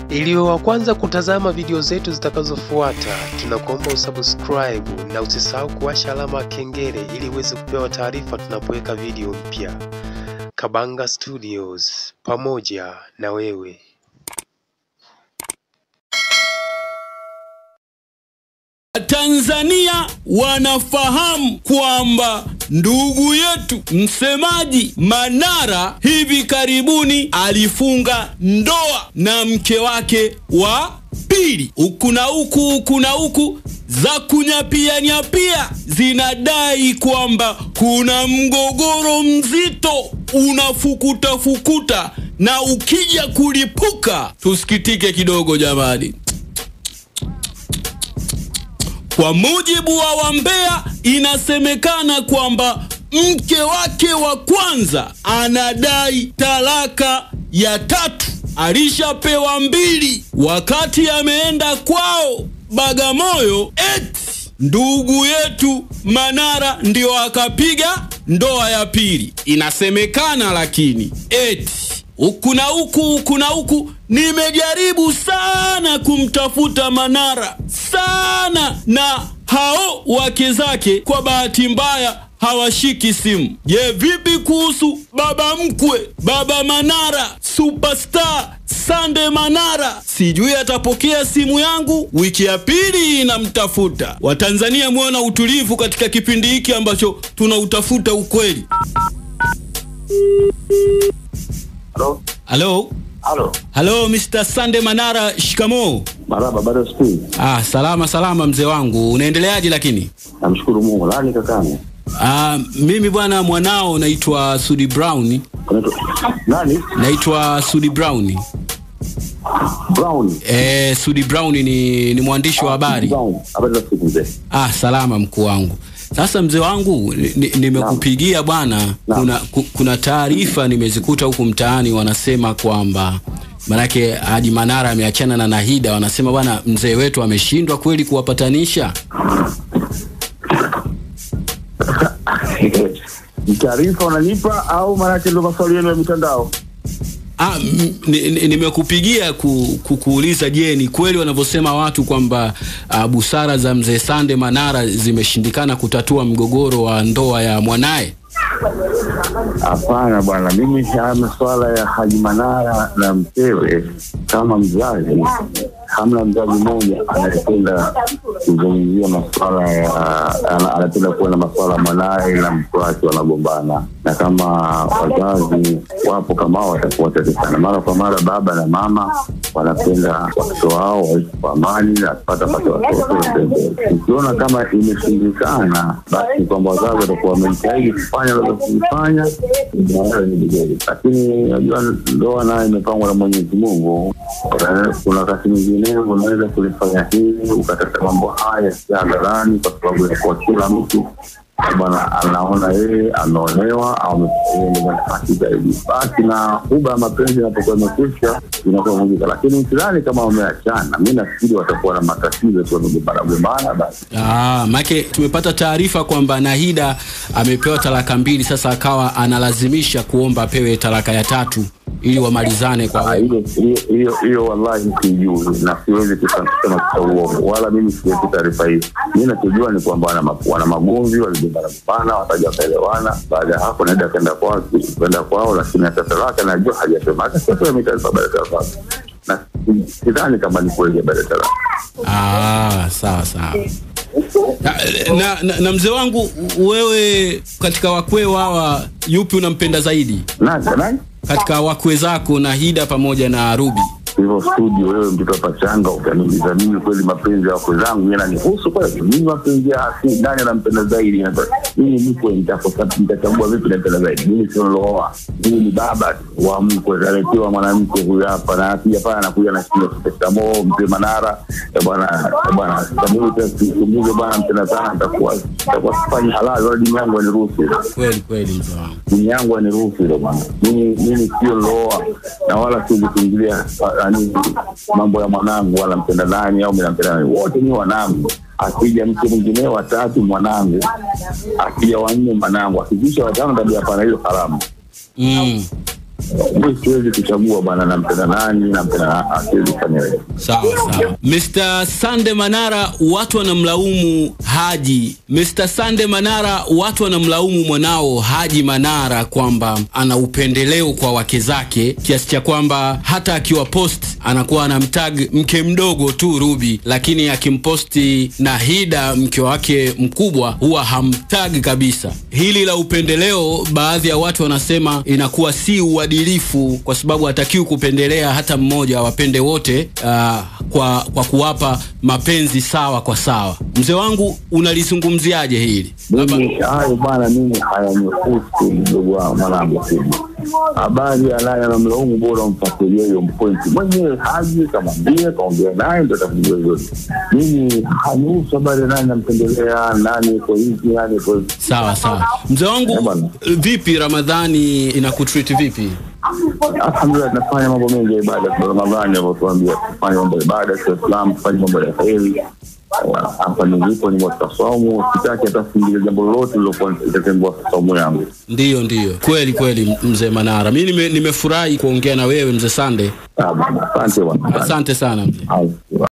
Ili uwe wa kwanza kutazama video zetu zitakazofuata, tunakuomba usubscribe na usisahau kuwasha alama ya kengele ili uweze kupewa taarifa tunapoweka video mpya. Kabanga Studios, pamoja na wewe. Tanzania wanafahamu kwamba ndugu yetu msemaji Manara hivi karibuni alifunga ndoa na mke wake wa pili. Huku na huku huku na huku za kunyapia nyapia zinadai kwamba kuna mgogoro mzito unafukuta fukuta, na ukija kulipuka tusikitike kidogo jamani. Kwa mujibu wa Wambea, inasemekana kwamba mke wake wa kwanza anadai talaka ya tatu, alishapewa mbili wakati ameenda kwao Bagamoyo. Eti ndugu yetu Manara ndio akapiga ndoa ya pili, inasemekana. Lakini eti huku na huku huku na huku, nimejaribu sana kumtafuta Manara sana, na hao wake zake kwa bahati mbaya hawashiki simu. Je, vipi kuhusu baba mkwe, baba Manara, superstar Sande Manara? Sijui atapokea simu yangu. Wiki ya pili inamtafuta. Watanzania muona utulivu katika kipindi hiki ambacho tunautafuta ukweli. Halo, Halo, halo, halo Mr. Sande Manara, shikamoo. maraba. Bado sikui. Ah, salama salama mzee wangu, unaendeleaje? Lakini Namshukuru Mungu. Nani kakani? ah, mimi bwana, mwanao naitwa Sudi Brown, Unaitwa nani? naitwa Sudi Brown. Brown. Eh, Sudi Brown ni, ni mwandishi wa habari. Brown. Habari za siku mzee. Ah, salama mkuu wangu. Sasa mzee wangu ni- ni- nimekupigia bwana, Naam. kuna, ku- kuna taarifa nimezikuta huku mtaani, wanasema kwamba manake Haji Manara ameachana na Nahida, wanasema bwana, mzee wetu ameshindwa kweli kuwapatanisha. Ni taarifa unanipa au maanake ndio maswali yenu ya mitandao? Ah, m- ni- ni- nimekupigia ku, ku, kuuliza je, ni kweli wanavyosema watu kwamba uh, busara za mzee Sande Manara zimeshindikana kutatua mgogoro wa ndoa ya mwanaye? Hapana bwana, mimi haya masuala ya Haji Manara na mkewe, kama mzazi, hamna mzazi mmoja anayependa kuzungumzia masuala ya ana- anapenda kuona masuala ya mwanaye na mke wake wanagombana, na kama wazazi wapo kama hao watakuwa tete sana. Mara kwa mara baba na mama wanapenda watoto wao waishi kwa amani na kupata pata watoto watembee. Ukiona kama imeshindikana, basi kwamba wazazi watakuwa wamejitahidi kufanya wanazofanya mwanao ni vizuri, lakini najua ndoa nayo imepangwa na Mwenyezi Mungu. Eh, Kuna wakati mwingine unaweza kulifanya hili ukataka mambo haya si hadharani, kwa sababu ya kuwa kila mtu bwana anaona yeye ameonewa au amehaki zaidi, basi na huba ya mapenzi inapokuwa imekwisha inakuwa vunjika. Lakini sidhani kama wameachana, mi nafikiri watakuwa na matatizo tu, wamegombana gombana basi Ah, make tumepata taarifa kwamba Nahida amepewa talaka mbili, sasa akawa analazimisha kuomba apewe talaka ya tatu ili wamalizane kwa Ah, wema. hiyo hiyo- hiyo hiyo wallahi sijui na siwezi kusema kusema kwa uongo wala mimi siwezi taarifa hiyo mi nachojua ni kwamba wana, ma- wana magomvi waligombana gombana wakaja wakaelewana baada ya hapo naenda kaenda kwao kwenda kwao lakini hata talaka najua hajasema hata siapewa mitaarifa baada ya talaka na si- sidhani kama ni kweli baada ya talaka Ah, sawa sawa. Na, na, na, na mzee wangu wewe, katika wakwe hawa yupi unampenda zaidi nani nani katika wakwe zako Nahida pamoja na Ruby? hivyo studio, wewe mtoto wa pachanga utaniuliza mimi kweli mapenzi ya wakwe zangu yananihusu kweli? Mimi mapenzi ya si nani anampenda zaidi? Na- Mimi mkwe nitakosa- nitachagua vipi nampenda zaidi? Mimi sio nilooa, mimi ni baba tu wa mkwe, kaletewa mwanamke huyu hapa, na akija pale anakuja na shida shikamoo, mzee Manara Eh, bwana eh, bwana, sikumbuke bwana, mpenda sana, nitakuwa nitakuwa sifanyi halali, wala dini yangu aniruhusu hilo Kweli kweli mzee wangu. dini yangu aniruhusu hilo bwana. Mimi mimi sio loa na wala siwezi kuingilia yani mambo ya mwanangu wala mpenda nani au mimi nampenda nani, wote ni wanangu. Akija mke mwingine watatu mwanangu, akija wanne mwanangu, akizisha watano tabia hapana, hiyo haramu. Mm. mi siwezi kuchagua bwana, nampenda nani, nampenda na siwezi kufanya hivyo. Sawa sawa. Mr. Sande Manara, watu wanamlaumu Haji. Mr. Sande Manara, watu wanamlaumu mwanao Haji Manara kwamba ana upendeleo kwa wake zake kiasi cha kwamba hata akiwa post anakuwa anamtag mke mdogo tu Ruby, lakini akimposti Nahida mke wake mkubwa huwa hamtag kabisa. Hili la upendeleo, baadhi ya watu wanasema inakuwa si uadilifu, kwa sababu hatakiwi kupendelea hata mmoja, wapende wote uh, kwa, kwa kuwapa mapenzi sawa kwa sawa. Mzee wangu, unalizungumziaje hili? Mimi hayo bwana, mimi hayanihusu mdogo wangu mwanangu kubwa. Habari ya naye anamlaumu, bora umfuatilie hiyo mpointi mwenyewe, haji kamwambie, kaongea naye ndo atakujua vyote. Mimi hanihusu habari ya nani nampendelea, nani iko hivi, nani iko hivi. Sawa sawa. Mzee Eh, wangu, bwana. vipi Ramadhani inakutreat vipi? Alhamdulillah, tunafanya mambo mengi ya ibada kwa Ramadhani, alivyotuambia tufanye mambo ya ibada kwa Islam, tufanye mambo ya kheri. Hapa nilipo ni katika saumu, sitaki hata kuingilia jambo lolote lilokuwa litatengua saumu yangu. Ndiyo, ndiyo, kweli kweli, mzee Manara, mi nime- nimefurahi kuongea na wewe mzee Sande. Ah, bwana, Asante bwana, Asante sana mzee. Asante.